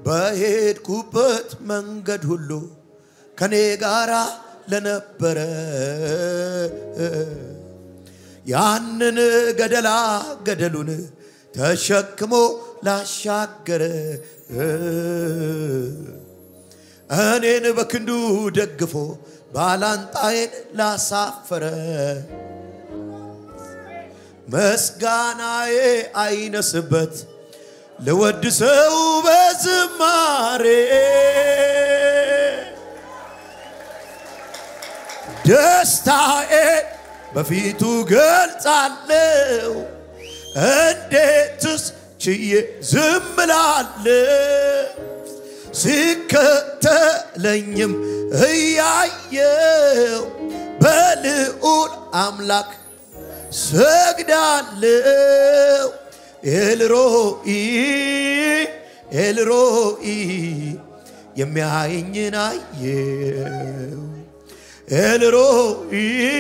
በሄድኩበት መንገድ ሁሉ ከኔ ጋራ ለነበረ ያንን ገደላ ገደሉን ተሸክሞ ላሻገረ እኔን በክንዱ ደግፎ ባላንጣዬን ላሳፈረ ምስጋናዬ አይነስበት ልወድሰው በዝማሬ ደስታዬ በፊቱ ገልጻለሁ። እንዴትስ ችዬ ዝም እላለሁ? ሲከተለኝም እያየው በልዑል አምላክ ሰግዳለሁ። ኤልሮኢ ኤልሮኢ የሚያየኝን አየው። ኤልሮኢ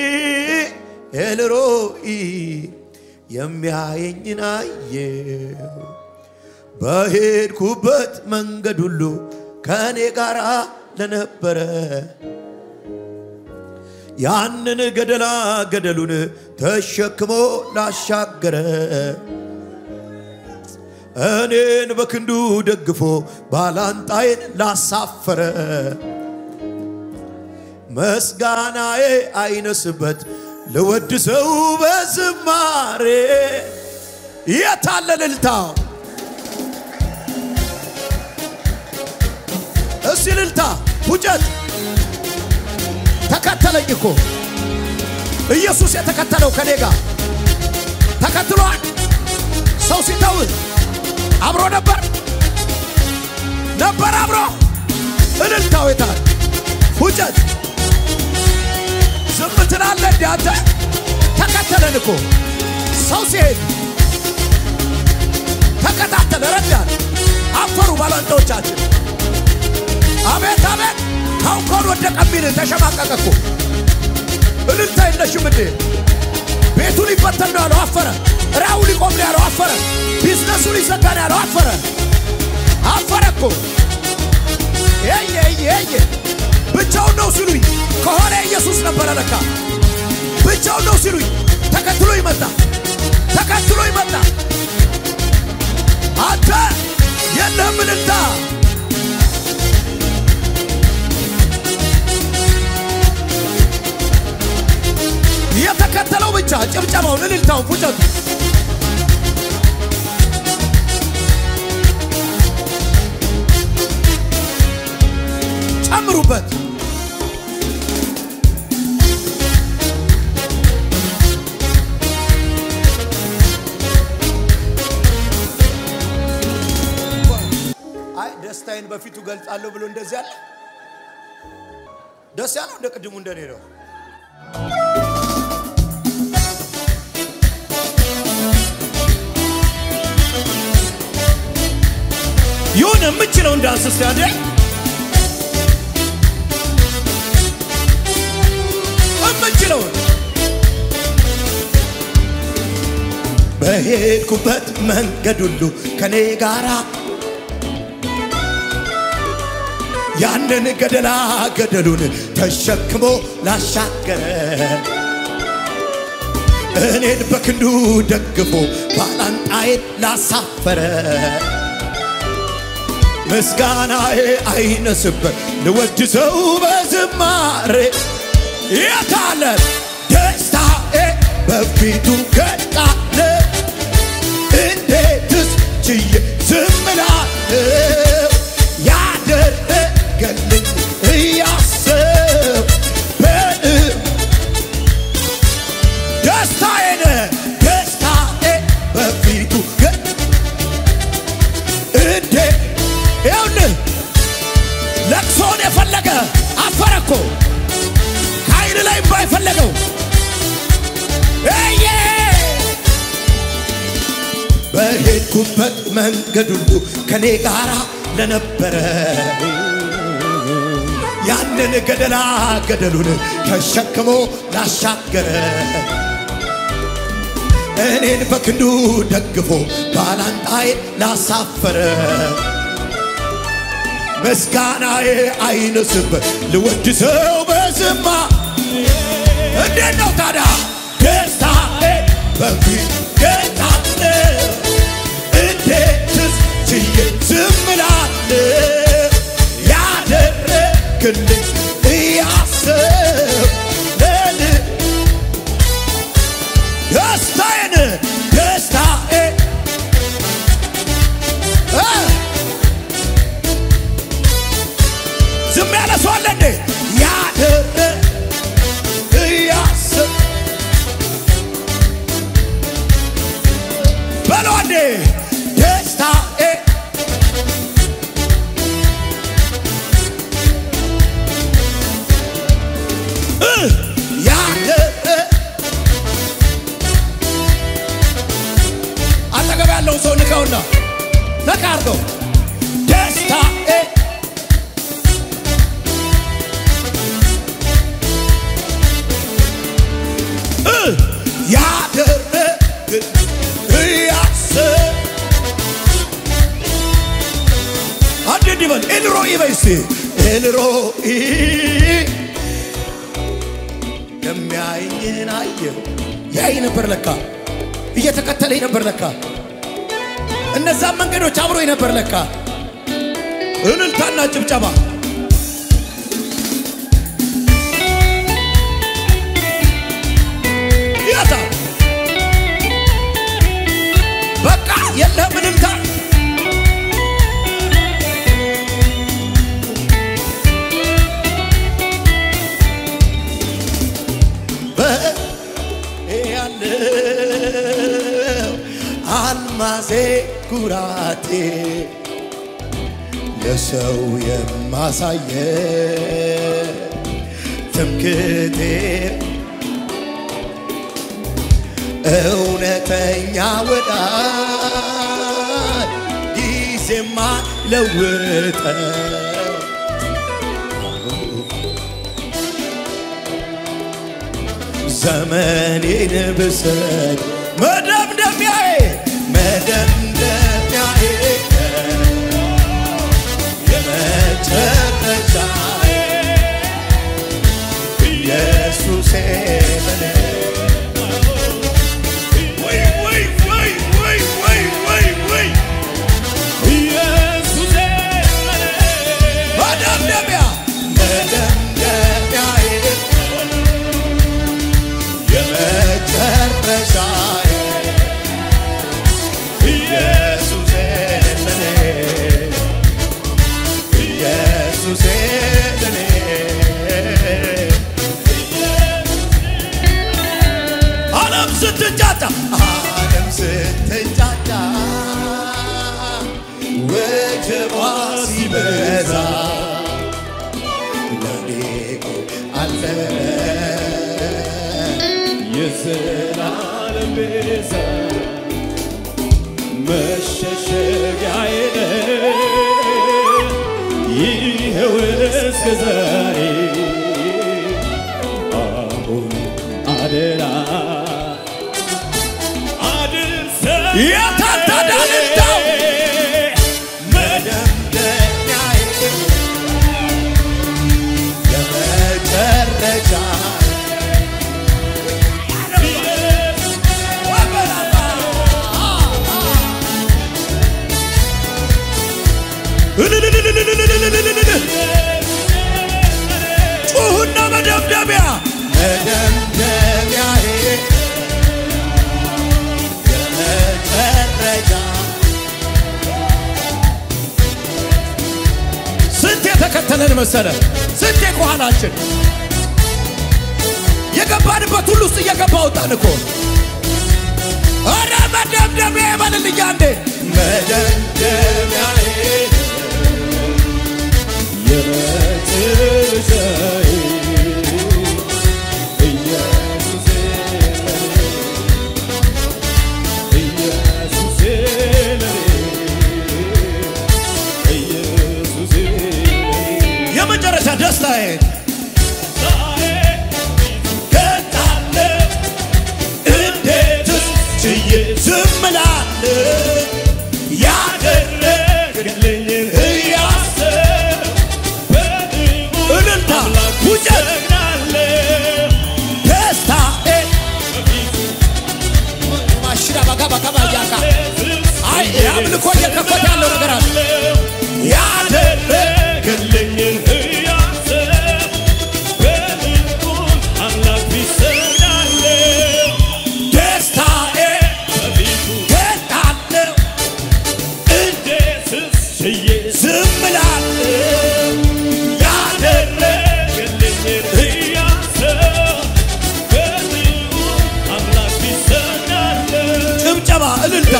ኤልሮኢ የሚያየኝን አየው። በሄድኩበት መንገድ ሁሉ ከእኔ ጋር ለነበረ ያንን ገደላ ገደሉን ተሸክሞ ላሻገረ እኔን በክንዱ ደግፎ ባላንጣዬን ላሳፈረ ምስጋናዬ አይነስበት ልወድሰው በዝማሬ የታለ እልልታው? እስቲ እልልታ ፉጨት ተከተለኝ እኮ ኢየሱስ የተከተለው ከኔ ጋር ተከትሏል። ሰው ሲተውህ አብሮ ነበር ነበር አብሮ እልልታው የታል? ፉጨት ዝም ትላለህ እንዴ አንተ? ተከተለን እኮ ሰው ሲሄድ ተከታተለ፣ ረዳን። አፈሩ ባላንጣዎቻችን። አቤት አቤት! ታውኮን ወደቀ የሚል ተሸማቀቀ እኮ። እልልታ የለሽም እንዴ? ቤቱ ሊበተን ነው ያለው አፈረ። ራው ሊቆም ነው ያለው አፈረ። ቢዝነሱ ሊዘጋ ነው ያለው አፈረ። አፈረ እኮ የየ የየ ብቻውን ነው ሲሉኝ ከሆነ ኢየሱስ ነበረ ለካ። ብቻውን ነው ሲሉኝ ተከትሎ ይመጣ ተከትሎ ይመጣ። አንተ የለህም እልልታ የተከተለው ብቻ ጭብጨባውን፣ እልልታውን፣ ፉጨቱ ጨምሩበት። አይ ደስታዬን በፊቱ ገልጻለሁ ብሎ እንደዚህ ያለ ደስ ያለው እንደ ቅድሙ እንደኔ ነው። ይሁን የምችለው እንዳንስ እስቲ አንዴ የምችለውን በሄድኩበት መንገድ ሁሉ ከኔ ጋራ ያንን ገደላ ገደሉን ተሸክሞ ላሻገረ እኔን በክንዱ ደግፎ ባላንጣዬን ላሳፈረ ምስጋናዬ አይነስበት ልወድሰው በዝማሬ የታለ ደስታዬ በፊቱ ገጣለ እንዴትስ ችዬ ዝም እላለሁ ያደረገልኝ እያሰብ በልብ ደስታዬን ደስታዬ በፊቱ ገ እንዴ ይኸውልህ ለቅሶን የፈለገ አፈረ እኮ ከአይን ላይ እምባ የፈለገው እየ በሄድኩበት መንገድ ሁሉ ከኔ ጋር ለነበረ ያንን ገደላ ገደሉን ተሸክሞ ላሻገረ እኔን በክንዱ ደግፎ ባላንጣዬ ላሳፈረ ምስጋናዬ አይነስበት ልወድሰው በዝማ እንዴት ነው ታዲያ ደስታዬ በፊት ገጣለ እንዴትስ ችዬ ዝም እላለሁ ያደረግልኝ እያሰብ ለን ደስታዬን ደስታዬ እ ዝም ያለ ሰው አለ እንዴ? ያደረ እያሰብ በለው እንዴ ደስታዬ እ ያደረ አጠገብ ያለውን ሰው ንካውና ነካ አድርገው ደስታዬ ያደረግን እያስብ አንድ እንዲህ በል ኤልሮኢ በይ እስቲ ኤልሮኢ የሚያየኝን አየሁ ያይ ነበር ለካ እየተከተለኝ ነበር ለካ እነዛም መንገዶች አብሮኝ ነበር ለካ እልልታና ጭብጨባ ያታ በቃ የለህም እልልታ ያለው አልማዜ ኩራቴ ለሰው የማሳየ ትምክቴ እውነተኛ ወዳጅ ጊዜማ ለውጠ ዘመኔን ብሰጥ መደምደሚያዬ መደምደሚያዬ የመጨረሻዬ ኢየሱሴ በኔ ወይ ወይ ወይ ወይ ወይ ወይ ወይ መደምደሚያ መደምደሚያዬ የመጨረሻዬ ኢየሱሴ ለኔ ኢየሱሴ ለኔ ዓለም ስትንጫጫ ዓለም ስትንጫጫ ወጀቧ ሲበዛ ለኔ አለ የዘላለም ቤዛ መሸሸጊያዬ ነህ፣ ይኸው እስከ ዛሬ አሁን አደራ አድርሰኝ የታታዳልታው መደምደሚያዬ የመጨረሻ ጩሁና መደምደሚያ መደምደሚያዬ የመጨረሻ ስንት የተከተለን መሰለ ስንት ከኋላችን የገባንበት ሁሉ ውስጥ እየገባ ወጣን እኮ ኧረ መደምደሚያ ይበልልኛ እንዴ መደምደሚያዬ የመጨረሻዬ ኢየሱሴ ለኔ ኢየሱሴ ለኔ ኢየሱሴ ለኔ የመጨረሻ ደስታዬ ገጣለ እንዴትስ ችዬ ዝም እላለሁ ያደረግልኝን እያሰብ አምልኮ እየከፈተ ያለው ነገር አለ። ያደረገልኝን እያሰብኩ በልቡም አምላክ ቢሰናለው ደስታዬ በፊቱ ገጣለው እንዴትስ ችዬ ዝም እላለሁ። ያደረገልኝን እያሰብኩ በልቡም አምላክ ቢሰናለው ጭብጨባ እልልታ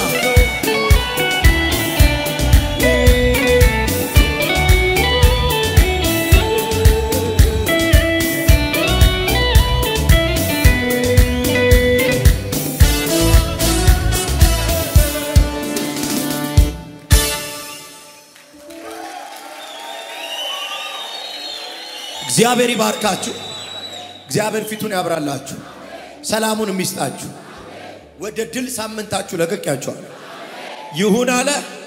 እግዚአብሔር ይባርካችሁ። እግዚአብሔር ፊቱን ያብራላችሁ፣ ሰላሙን የሚስጣችሁ። ወደ ድል ሳምንታችሁ ለቀቂያችኋል። ይሁን አለ።